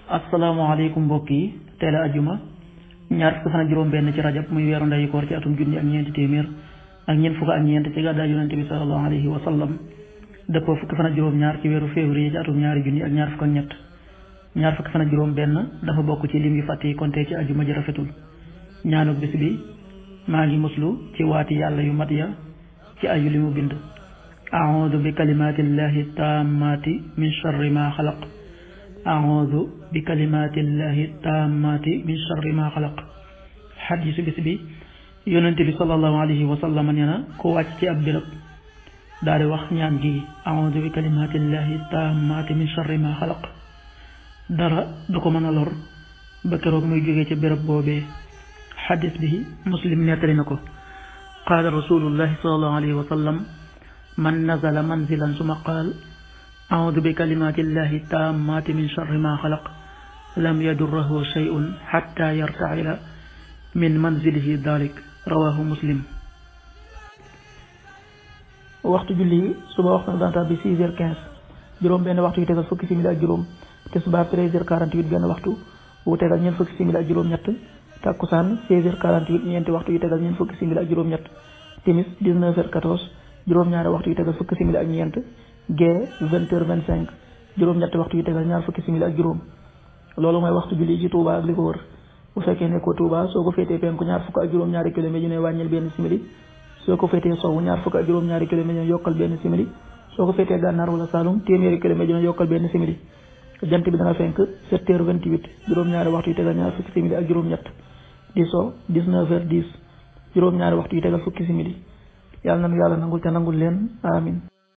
asalaamaaleykum mbokk yi tey la ajuma ñaar fukki fan ak juróom-benn ci rajab muy weeru ndeyu koor ci atum junni ak ñeenti téeméer ak ñeent fukk ak ñeent ci gàddaay yonente bi sallallahu alayhi wa sallam dëppoo fukki fan ak juróom-ñaar ci weeru février ci atum ñaari junni ak ñaar fukk ak ñett ñaar fukki fan ak juróom-benn dafa bokk ci lim yu fàtte yi konte ci ajuma ji rafetul ñaanuk bis bi maa ngi muslu ci waati yàlla yu mat ya ci ayu li mu bind audu bi kalimatillahi tammati min charri ma xalaq audu bi kalimatillahi tammati min charri ma xalaq xadisu bis bi yonente bi sallallahu alayhi wa sallam nee na ku wàcc ci ab béréb daal di wax ñaan gi audu bi kalimatillahi tammati min charri ma xalaq dara du ko mën a lor ba keroog muy jógee ci béréb boobee xadis bi muslim nettali na ko qaala rasulullahi sallallahu alayhi wa sallam man nazala manzilan suma qaal audu bi kalimatillahi tammati min charri ma xalaq lam yadurrahu shay'un xatta yartaxila min manzilihi dalik rawahu muslim waxtu julli yi suba waxtu na daan tàbbi six heures quinze juróom benn waxtu yu tegal fukki simili ak juróom tisbaar treize heures quarante-huit benn waxtu wu tegal ñeent fukki simili ak juróom ñett takkusaan seize heures quarante-huit ñeenti waxtu yu tegal ñeent fukki simili ak juróom ñett timis dix-neuf heures quatorze juróom-ñaari waxtu yu tegal fukki simili ak ñeent gee vingt heures vingt cinq juróom-ñetti waxtu yu tegal ñaar fukki simili ak juróom loolu mooy waxtu julli ci Touba ak li ko wër bu fekkee nekkoo Touba soo ko féetee penku ñaar fukk ak juróom-ñaari kilomètres yu ne wàññil benn simili soo ko féetee sowwu ñaar fukk ak juróom-ñaari kilomètres yu ne yokkal benn simili soo ko féetee gànnaar wala Saloum téeméeri kilomètres yu ne yokkal benn simili jant bi dana fenk sept heures vingt-huit juróom-ñaari waxtu yu tegal ñaar fukki simili ak juróom-ñett di so dix-neuf heures dix juróom-ñaari waxtu yu tegal fukki simili yàlla nanu yàlla nangul te nangul leen amin